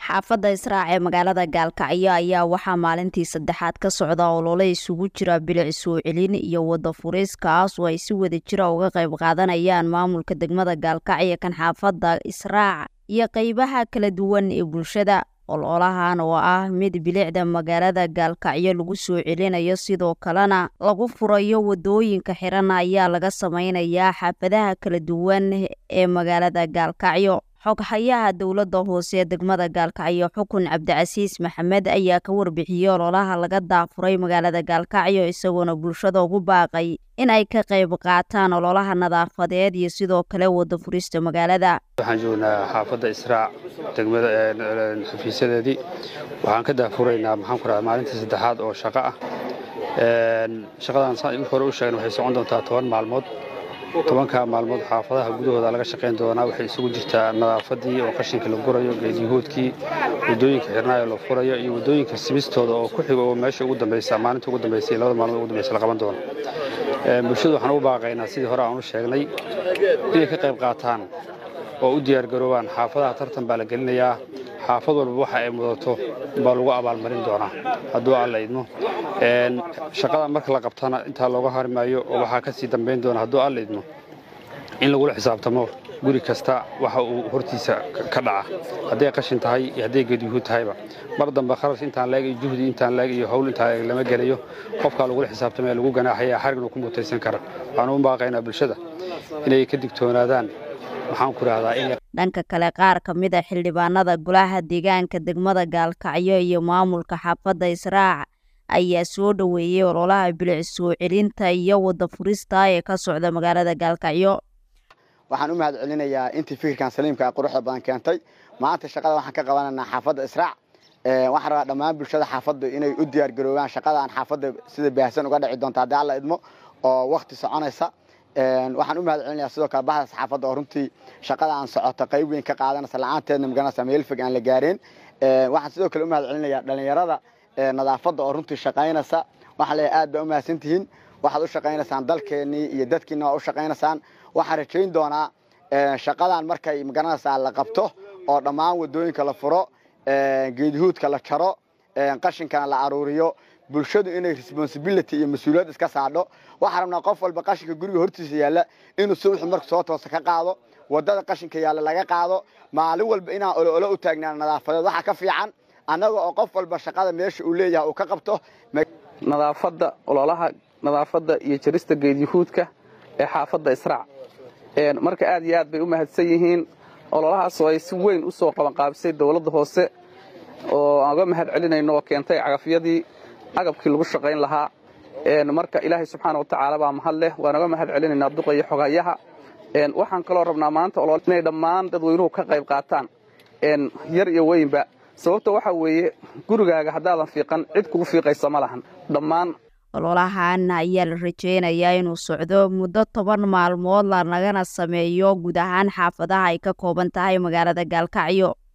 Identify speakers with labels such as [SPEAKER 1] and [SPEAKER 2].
[SPEAKER 1] xaafadda israac ee magaalada gaalkacyo ayaa waxaa maalintii saddexaad ka socda olole isugu jira bilic soo celin iyo wada furis kaas oo ay si wada jira uga qayb qaadanayaan maamulka degmada gaalkacyo kan xaafadda israac iyo qeybaha kala duwan ee bulshada ololahan oo ah mid bilicda magaalada gaalkacyo lagu soo celinayo sidoo kalena lagu furayo wadooyinka xiran ayaa laga sameynayaa xaafadaha kala duwan ee magaalada gaalkacyo xoghayaha dowladda hoose degmada gaalkacyo xukun cabdicasiis maxamed ayaa ka warbixiyey ololaha laga daafuray magaalada gaalkacyo isagoona bulshada ugu baaqay in ay ka qayb qaataan ololaha nadaafadeed iyo sidoo kale wada furista magaalada
[SPEAKER 2] waxaan joognaa xaafadda israac degmada xafiisyadeedii waxaan ka daafuraynaa maxaan ku radaa maalintii saddexaad oo shaqo ah shaqadan saan hore u sheegna waxay socon doontaa toban maalmood tobanka maalmood xaafadaha gudahooda laga shaqayn doonaa waxay isugu jirtaa nadaafadii oo qashinka la gurayo geedyahoodkii wadooyinka xirnaayo la furayo iyo wadooyinka simistooda oo ku xigo oo meesha ugu dambaysa maalinta ugu dambaysa iyo labada maalmood ugu dambaysa la qaban doono bulshadu waxaan ugu baaqaynaa sidii hore aan u sheegnay inay ka qayb qaataan oo u diyaargaroobaan xaafadaha tartan baa la gelinayaa xaafad walba waxa ay mudato baa lagu abaalmarin doonaa hadduu alla idmo shaqada marka la qabtana intaa looga harmaayo oo waxaa ka sii dambayn doona hadduu alla idmo in lagula xisaabtamo guri kasta waxa uu hortiisa ka dhaca hadday qashin tahay iyo hadday geedyuhuud tahayba mar dambe kharash intaan leeg iyo juhdi intaan leeg iyo howl intaan leeg lama gelayo qofkaa lagula xisaabtamaya lagu ganaaxaya xarigna ku mutaysan kara waxaan u baaqaynaa bulshada inay ka digtoonaadaan waxaan ku rahdaa in
[SPEAKER 1] dhanka kale qaar ka mid a xildhibaanada golaha deegaanka degmada gaalkacyo iyo maamulka xaafadda israac ayaa soo dhoweeyey ololaha bilic soo celinta iyo wada furista ee ka socda magaalada gaalkacyo
[SPEAKER 3] waxaan u mahad celinayaa intii fikirkan saliimka quruxda badan keentay maanta shaqada waxaan ka qabananaa xaafadda israac waxaan rabaa dhammaan bulshada xaafadda inay u diyaargaroobaan shaqadaan xaafadda sida baahsan uga dhici doonta haddii alla idmo oo wakti soconaysa waxaan u mahad celinayaa sidoo kale bahda saxaafadda oo runtii shaqada aan socota qayb weyn ka qaadanaysa la-aanteedna maganaysa meel fog aan la gaareen waxaan sidoo kale u mahad celinayaa dhalinyarada nadaafadda oo runtii shaqaynaysa waxaa leeyahay aad baa u mahadsantihiin waxaad u shaqaynaysaan dalkeennii iyo dadkiina waa u shaqaynaysaan waxaan rajayn doonaa shaqadan markay magaranaysaa la qabto oo dhammaan wadooyinka la furo geedyahuudka la jaro qashinkana la aruuriyo bulshadu inay responsibility iyo mas-uuliyad iska saadho waxaan rabnaa qof walba qashinka guriga hortiisa yaalla inuu subaxu marka soo toosa ka qaado wadada qashinka yaalla laga qaado maalin walba inaan olo olo u taagnaan nadaafadeed waxaa ka fiican annaga oo qof walba shaqada meesha uu leeyahay uu ka qabto
[SPEAKER 4] nadaafadda ololaha nadaafadda iyo jarista geedyahuudka ee xaafadda israac marka aad iyo aad bay u mahadsan yihiin ololahaas oo ay si weyn u soo qabanqaabisay dowladda hoose oo aan uga mahad celinayno oo keentay cagafyadii agabkii lagu shaqayn lahaa marka ilaahay subxaana watacaala baa mahad leh waan uga mahad celinaynaa duqa iyo xogayaha waxaan kaloo rabnaa maanta olol inay dhammaan dadweynuhu ka qayb qaataan yar iyo weynba sababta waxaa weeye gurigaaga haddaadan fiiqan cid kugu fiiqaysa ma lahan dhammaan
[SPEAKER 1] ololahan ayaa la rajeynayaa inuu socdo muddo toban maalmood lanagana sameeyo guud ahaan xaafadaha ay ka kooban tahay magaalada gaalkacyo